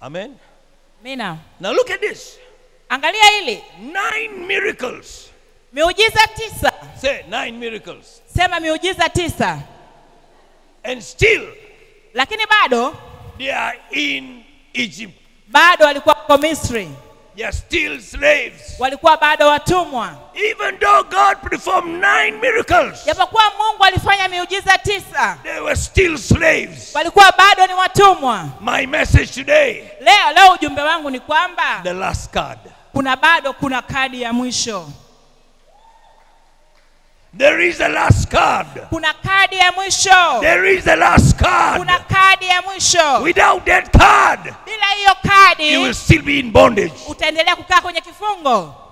Amen. mina Now look at this. angalia hili Nine miracles. miujiza tisa Say nine miracles. sema miujiza tisa And still lakini bado they are in Egypt. bado walikuwa kwa misri They are still slaves. walikuwa bado watumwa Even though God performed nine miracles, japokuwa mungu alifanya miujiza tisa they were still slaves. walikuwa bado ni watumwa My message today leo leo ujumbe wangu ni kwamba the last card. kuna bado kuna kadi ya mwisho There is a last card. kuna kadi ya mwisho There is a last card. kuna kadi ya mwisho Without that card, bila hiyo you will kadi still be in bondage. utaendelea kukaa kwenye kifungo